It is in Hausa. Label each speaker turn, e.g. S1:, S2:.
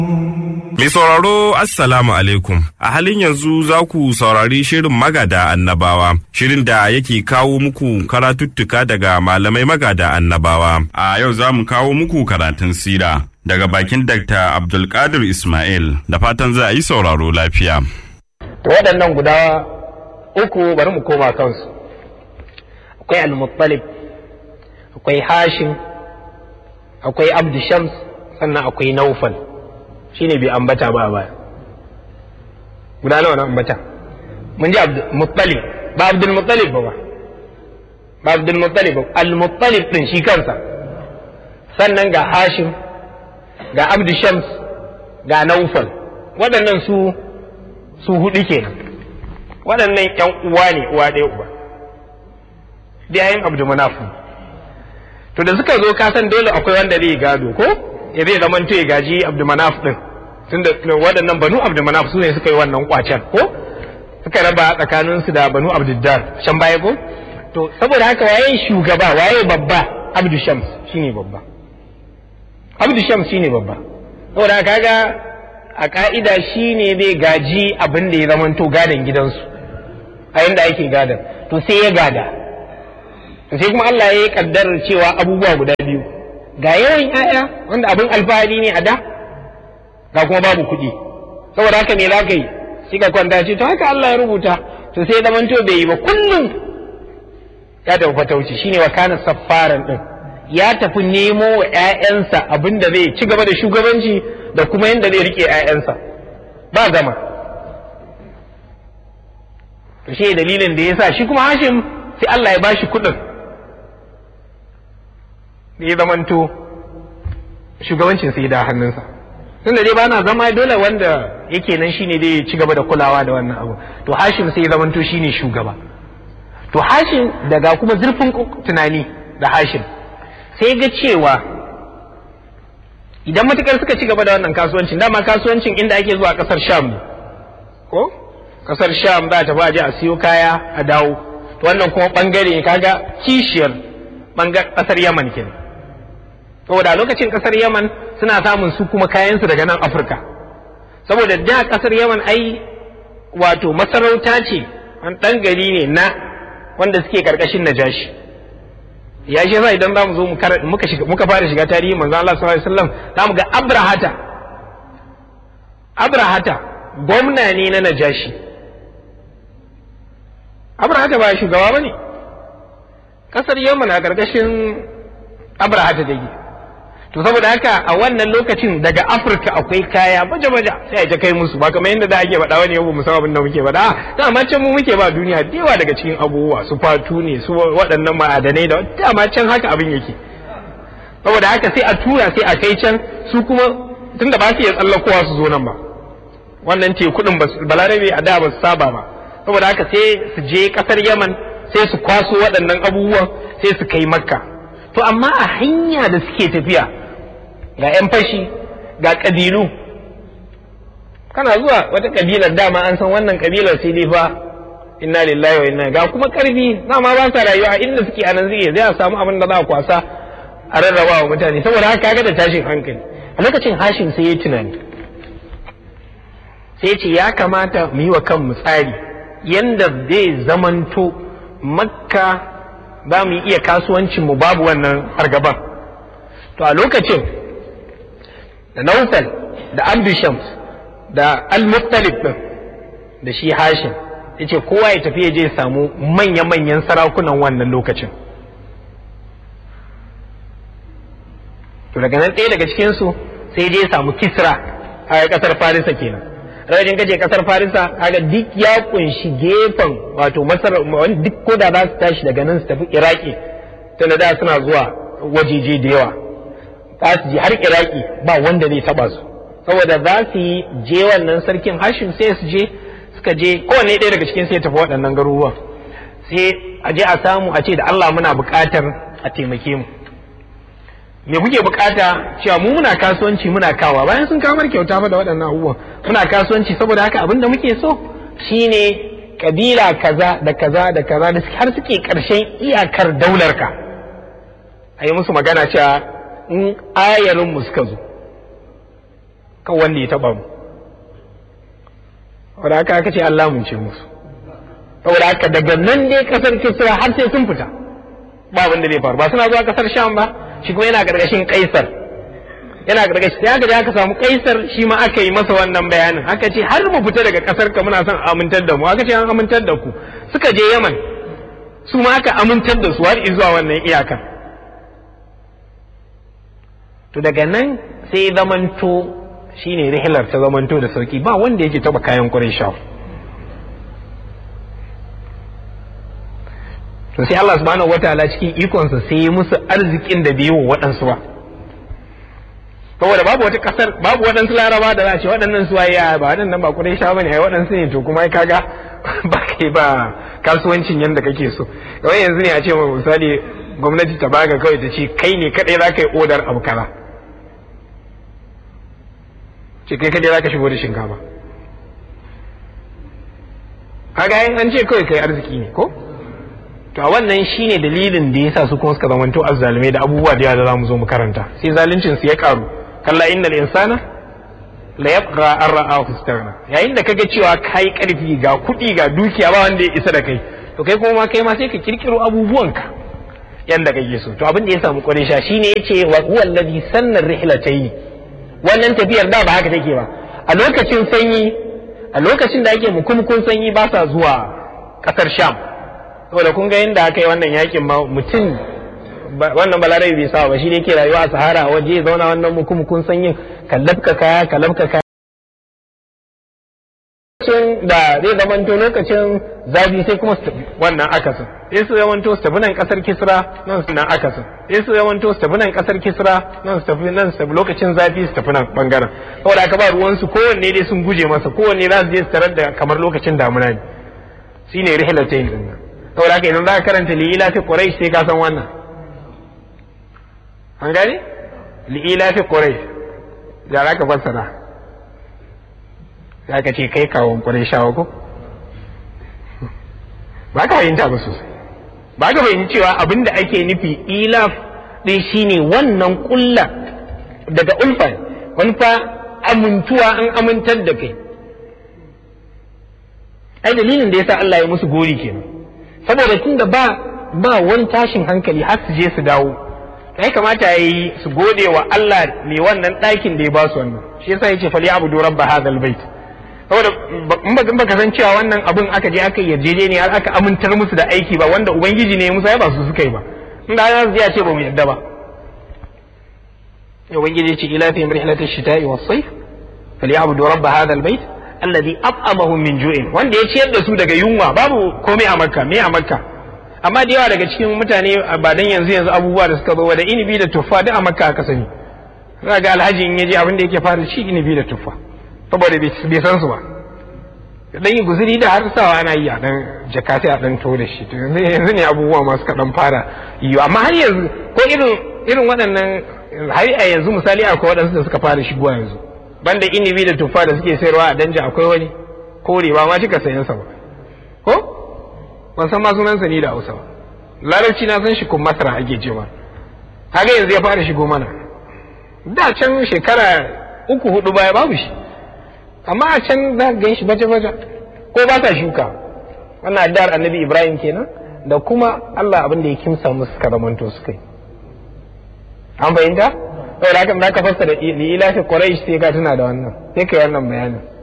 S1: Mai sauraro Assalamu alaikum. A halin yanzu za ku saurari shirin magada annabawa, shirin da yake kawo muku karatuttuka daga malamai magada annabawa. A yau za mu kawo muku karatun sira daga bakin Dr. Abdulkadir Ismail da fatan za a yi sauraro lafiya.
S2: To waɗannan guda uku bari mu koma kansu. Akwai Al-Muttalib, akwai Hashim, akwai Abdu Shams, sannan akwai Naufal. shine bai ambata ba baya guda nawa na ambata mun ji muttalib ba abdul muttalib ba ba abdul muttalib ba al muttalib din shi kansa sannan ga hashim ga abdu shams ga naufal waɗannan su su hudu kenan waɗannan yan uwa ne uwa ɗaya uba yayin abdu manafu to da suka zo ka san dole akwai wanda zai gado ko ya zai zama ya gaji abdumanaf din tunda waɗannan banu abdumanaf su ne suka yi wannan kwacen ko suka raba tsakanin su da banu abduddar shan baya ko to saboda haka waye shugaba waye babba abdu shams shine babba abdu shams shine babba saboda haka ga a ka'ida shine zai gaji abin da ya zamanto gadon gidansu a yanda ake gadon to sai ya gada sai kuma Allah ya yi kaddarar cewa abubuwa guda biyu ga yawan ‘ya'ya wanda abin alfahari ne a da ga kuma babu kuɗi saboda haka me za ka yi shi ka kwanta ce to haka Allah ya rubuta to sai zaman to bai yi ba kullum ya tafi fatauci shine wa kana saffaran din ya tafi nemo wa ‘ya'yansa abin da zai ci gaba da shugabanci da kuma yadda zai rike ‘ya'yansa ba zama to shi dalilin da ya sa shi kuma hashim sai Allah ya bashi kuɗin da ya zamanto shugabancin sai da hannunsa tun da dai ba na zama dole wanda yake nan shine dai ci gaba da kulawa da wannan abu to hashim sai ya zamanto shine shugaba to hashim daga kuma zurfin tunani da hashim sai ga cewa idan matukar suka ci gaba da wannan kasuwancin dama kasuwancin inda ake zuwa kasar sham ne ko kasar sham za ta baje a siyo kaya a dawo to wannan kuma bangare kaga kishiyar kasar yaman kenan saboda lokacin kasar yaman suna samun su kuma kayansu daga nan afirka saboda da kasar yaman ai wato masarauta ce an ɗan gari ne na wanda suke karkashin najashi ya shi yasa idan za mu zo muka fara shiga tarihi manzo Allah sallallahu alaihi wasallam za mu ga abrahata abrahata gwamna ne na najashi abrahata ba shugaba bane kasar yaman a karkashin abrahata take to saboda haka a wannan lokacin daga afirka akwai kaya baje baje sai a kai musu ba kamar yadda da ake faɗa wani yau mu san abin da muke faɗa da amma can mu muke ba duniya da yawa daga cikin abubuwa su fatu ne su waɗannan ma'adanai da dama can haka abin yake saboda haka sai a tura sai a kai can su kuma tunda ba su iya tsallakowa su zo nan ba wannan tekudin balarabe a da ba su saba ba saboda haka sai su je kasar yaman sai su kwaso waɗannan abubuwan sai su kai makka to amma a hanya da suke tafiya ga 'yan fashi ga ƙabilu kana zuwa wata ƙabilar dama an san wannan ƙabilar sai dai fa inna lillahi wa inna ga kuma ƙarfi dama ba sa rayuwa inda suke anan suke zai a samu abin da za a kwasa a rarraba wa mutane saboda haka kaga da tashin hankali a lokacin hashin sai ya tunani sai ce ya kamata mu yi wa kanmu tsari yanda zai zamanto makka za mu iya kasuwancin mu babu wannan fargaban to a lokacin da naufal da abdu shams da al-muttalib din da shi hashim ya ce kowa ya tafi ya je samu manya-manyan sarakunan wannan lokacin to daga nan ɗaya daga cikinsu sai je samu kisra a ƙasar farisa kenan rajin kaje kasar farisa kaga duk ya kunshi gefen wato masar duk ko da za su tashi daga nan su tafi iraki tunda da suna zuwa wajeje da yawa za su je har iraki ba wanda zai taba su saboda za su yi je wannan sarkin hashim sai su je suka je kowanne ɗaya daga cikin sai tafi waɗannan garuruwan sai a je a samu a ce da Allah muna buƙatar a taimake mu me kuke bukata cewa mu muna kasuwanci muna kawa bayan sun kamar kyauta fa da waɗannan abubuwan muna kasuwanci saboda haka abin da muke so shine kabila kaza da kaza da kaza da har suke ƙarshen iyakar daular ka a yi musu magana cewa in ayarin mu suka zo kan wanda ya taba mu saboda haka aka ce Allah mun ce musu saboda haka daga nan dai kasar kisra har sai sun fita ba abin da zai faru ba suna zuwa kasar sham ba shi kuma yana gargashin kaisar yana gargashi ya ga aka samu kaisar shi ma aka yi masa wannan bayanin aka ce har mu fita daga kasar ka muna son amintar da mu aka ce an amintar da ku suka je yaman su ma aka amintar da su har zuwa wannan iyakar to daga nan sai zamanto shine rihilar ta zamanto da sauki ba wanda yake taba kayan Qurayshawa to sai Allah subhanahu wataala cikin ikonsa sai ya musu arzikin da bai yi wa waɗansu ba saboda babu wata kasar babu waɗansu laraba da za a ce waɗannan su waye ba waɗannan ba Qurayshawa bane ai waɗansu ne to kuma kaga ba kai ba kasuwancin yanda kake so kawai yanzu ne a ce misali gwamnati ta baga kawai ta ce kai ne kadai za ka yi odar abu kaza ce kai kadai za ka shigo da shinkafa kaga an ce kawai kai arziki ne ko to a wannan shine dalilin da yasa su kuma suka zamanto azzalumai da abubuwa da yawa da zamu zo mu karanta sai zaluncin su ya karu kalla innal insana la yabqa an ra'ahu istaghna yayin da kaga cewa kai karfi ga kuɗi ga dukiya ba wanda ya isa da kai to kai kuma kai ma sai ka kirkiro abubuwanka yanda kake so to abin da ya samu Quraysha shine yace wa huwa alladhi sanna rihlatayn wannan tafiyar da ba haka take ba a lokacin sanyi a lokacin da ake mukumkun sanyi ba sa zuwa kasar Sham saboda kun ga yadda aka yi wannan yakin ma mutum wannan balarabi bai sa ba shi ne yake rayuwa a sahara waje ya zauna wannan mukumkun sanyin kallabka kaya kallabka kaya lokacin da zai zamanto lokacin zafi sai kuma su wannan akasin sai su zamanto su tafi nan kasar kisra nan su nan akasin sai su zamanto su tafi nan kasar kisra nan su tafi nan su tafi lokacin zafi su tafi nan bangaren saboda aka ba ruwan su kowanne dai sun guje masa kowanne za su je su tarar da kamar lokacin damuna ne shine rihlatayn din nan saboda haka idan za ka karanta li'ila fi quraish sai ka san wannan an gane li'ila fi quraish da za ka fassara za ka ce kai kawon qurayshawa ko ba ka fahimta ba sosai ba ka fahimci cewa abin da ake nufi ilaf din shine wannan kulla daga ulfa wani fa amintuwa an amintar da kai ai dalilin da yasa Allah ya musu gori kenan saboda tun da ba ba wani tashin hankali har su je su dawo kai kamata ya yi su gode wa Allah ne wannan ɗakin da ya ba su wannan shi yasa yace fali abu doran ba hadal bait saboda in ba baka san cewa wannan abun aka je aka yarjejeniya aka amintar musu da aiki ba wanda ubangiji ne musa ya ba su suka yi ba in da za su je a ce ba mu yarda ba ubangiji ce ila fi rihlatish shita'i was-sayf fali abu doran ba hadal bait alladhi at'amahum min ju'in wanda ya ciyar da su daga yunwa babu komai a makka me a makka amma da yawa daga cikin mutane ba dan yanzu yanzu abubuwa da suka zo da inibi da tuffa duk a makka aka sani za ga alhaji in yaje abin da yake fara ci inibi da tuffa saboda bai san su ba dan yi guzuri da har sawa ana yi a dan jaka sai a dan to da shi to yanzu ne abubuwa masu kaɗan fara yi amma har yanzu ko irin irin waɗannan har a yanzu misali akwai waɗansu da suka fara shigowa yanzu banda inibi da tuffa da suke sayarwa a danja akwai wani kore ba ma cika sayan sa ba ko ban san ma sunansa ni da Hausa ba larabci na san shi kun masara ake ce ma kaga yanzu ya fara shigo mana da can shekara uku hudu baya babu shi amma a can za ka gan shi baje baje ko ba sa shuka wannan addar annabi Ibrahim kenan da kuma Allah abin da ya kimsa musu karamanto su kai an fahimta saboda haka za ka fassara ila fi quraish sai ka tuna da wannan sai ka yi wannan bayanin